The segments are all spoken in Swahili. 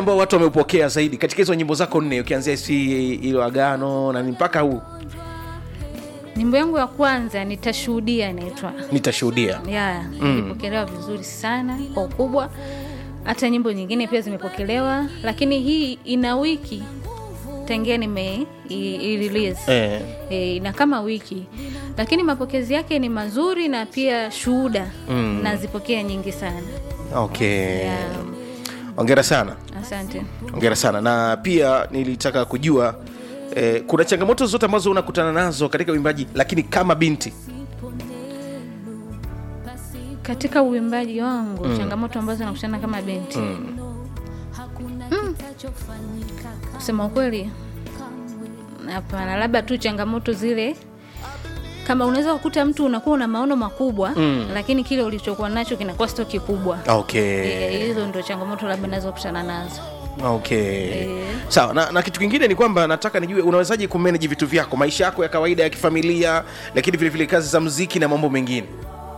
ambao watu wameupokea zaidi katika hizo nyimbo zako nne ukianzia si ilo agano na ni mpaka huu nyimbo yangu ya kwanza nitashuhudia inaitwa nitashuhudia ya ilipokelewa vizuri sana kwa ukubwa hata nyimbo nyingine pia zimepokelewa lakini hii ina wiki tangia nime i- i- release eh. e, ina kama wiki lakini mapokezi yake ni mazuri na pia shuhuda mm. nazipokea nyingi sana okay yeah. ongera sana asante ongera sana na pia nilitaka kujua eh, kuna changamoto zote ambazo unakutana nazo katika uimbaji lakini kama binti katika uimbaji wangu mm. changamoto ambazo nakutana kama binti mm. kusema ukweli hapana labda tu changamoto zile kama unaweza kukuta mtu unakuwa una maono makubwa mm. lakini kile ulichokuwa nacho kinakuwa sio kikubwa okay Eh, hizo ndo changamoto labda nazokutana nazo okay sawa na, na kitu kingine ni kwamba nataka nijue unawezaje kumanage vitu vyako maisha yako ya kawaida ya kifamilia lakini vile vile kazi za mziki na mambo mengine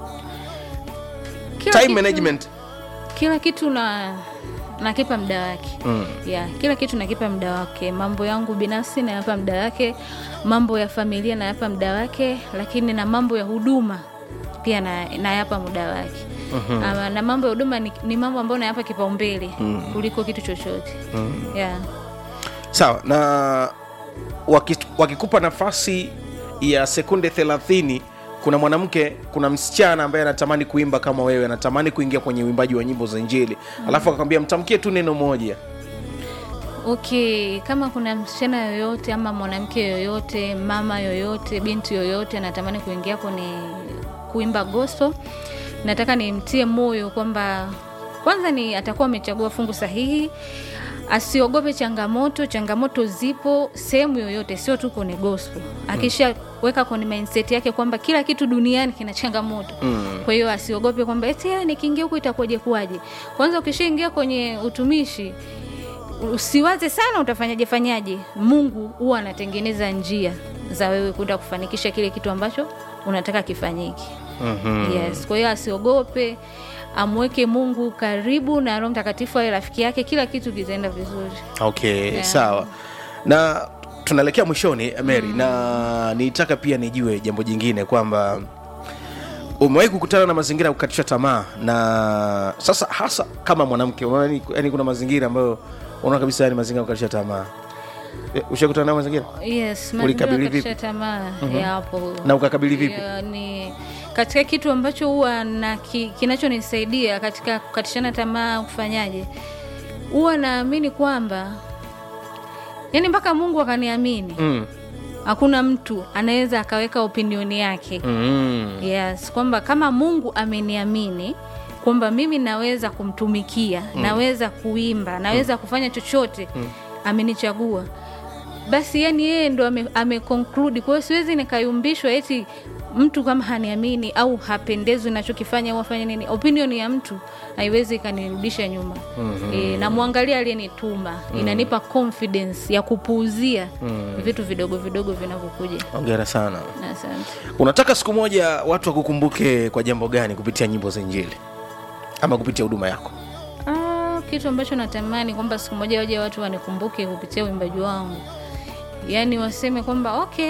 kila time kitu, management kila kitu na nakipa muda wake mm. yeah, kila kitu nakipa muda wake mambo yangu binafsi nayapa muda wake mambo ya familia nayapa muda wake lakini na mambo ya huduma pia na- nayapa muda wake mm-hmm. Ama, na mambo ya huduma ni, ni mambo ambayo nayapa kipaumbele mm. kuliko kitu chochote mm. yeah. sawa na waki- wakikupa nafasi ya sekunde 30 kuna mwanamke kuna msichana ambaye anatamani kuimba kama wewe anatamani kuingia kwenye uimbaji wa nyimbo za injili mm. alafu akakwambia mtamkie tu neno moja okay kama kuna msichana yoyote ama mwanamke yoyote mama yoyote binti yoyote anatamani kuingia kwenye kuimba gospel nataka nimtie moyo kwamba kwanza ni atakuwa amechagua fungu sahihi asiogope changamoto changamoto zipo sehemu yoyote sio tu kwenye gospel akishaweka kwenye mindset yake kwamba kila kitu duniani kina changamoto mm. kwa hiyo asiogope kwamba eti "Ah, nikiingia huku itakuwaje kuwaje kwanza ukishaingia kwenye utumishi usiwaze sana utafanyaje fanyaje mungu huwa anatengeneza njia za wewe kwenda kufanikisha kile kitu ambacho unataka kifanyike mm-hmm. yes kwa hiyo asiogope amweke mungu karibu na roho mtakatifu awe rafiki yake kila kitu kitaenda vizuri okay Yeah. sawa na tunaelekea mwishoni mary mm. na nitaka pia nijue jambo jingine kwamba umewahi kukutana na mazingira ya kukatisha tamaa na sasa hasa kama mwanamke unaona ni- yani kuna mazingira ambayo unaona kabisa yani mazingira ya kukatisha tamaa Eh, ushakutana nayo mazingira yes Ulikabili mazingira vipi? ya kukatisha tamaa yapo na ukakabili vipi Ya, ni katika kitu ambacho huwa na ki, kinachonisaidia katika kukatishana tamaa kufanyaje huwa naamini kwamba yani mpaka mungu akaniamini mm. hakuna mtu anaweza akaweka opinioni yake Mm. yes kwamba kama mungu ameniamini kwamba mimi naweza kumtumikia mm. naweza kuimba naweza mm. kufanya chochote mm. amenichagua basi yani yeye ndo ame, ame conclude kwa hiyo siwezi nikayumbishwa eti mtu kama haniamini au hapendezwi nachokifanya au afanye nini opinion ya mtu haiwezi ikanirudisha nyuma mm-hmm. e, namwangalia aliyenituma mm-hmm. inanipa confidence ya kupuuzia mm-hmm. vitu vidogo vidogo vinavyokuja ongera sana asante unataka siku moja watu wakukumbuke kwa jambo gani kupitia nyimbo za injili ama kupitia huduma yako Ah, kitu ambacho natamani kwamba siku moja waje watu wanikumbuke kupitia uimbaji wangu yaani waseme kwamba okay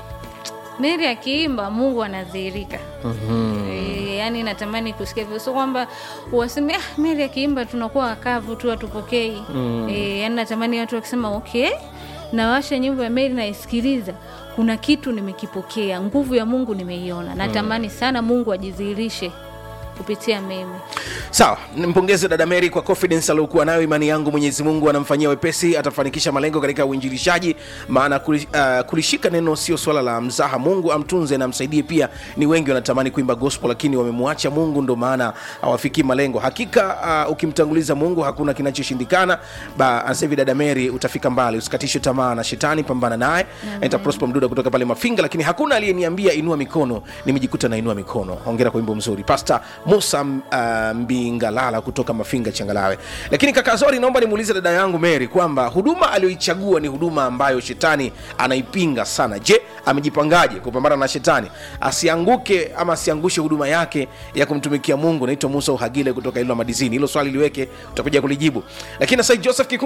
meri akiimba mungu anadhihirika mm-hmm. e, yaani natamani kusikia hivyo sio kwamba waseme ah, meri akiimba tunakuwa wakavu tu hatupokei mm. e, yaani natamani watu wakisema okay nawasha nyimbo ya meri naisikiliza kuna kitu nimekipokea nguvu ya mungu nimeiona natamani sana mungu ajidhihirishe kupitia mimi sawa nimpongeze dada mary kwa confidence aliokuwa nayo imani yangu mwenyezi mungu anamfanyia wepesi atafanikisha malengo katika uinjilishaji maana kuli, uh, kulishika neno sio swala la mzaha mungu amtunze na amsaidie pia ni wengi wanatamani kuimba gospel lakini wamemwacha mungu ndo maana hawafikii malengo hakika uh, ukimtanguliza mungu hakuna kinachoshindikana ba anasema hivi dada mary utafika mbali usikatishwe tamaa na shetani pambana naye naita prosper mduda kutoka pale mafinga lakini hakuna aliyeniambia inua mikono nimejikuta nainua mikono hongera kwa wimbo mzuri pasta musa uh, mbingalala kutoka mafinga changalawe lakini kaka zori naomba nimuulize dada yangu mary kwamba huduma aliyoichagua ni huduma ambayo shetani anaipinga sana je amejipangaje kupambana na shetani asianguke ama asiangushe huduma yake ya kumtumikia mungu naitwa musa uhagile kutoka ilo madizini hilo swali liweke utakuja kulijibu lakini sasa joseph Kiku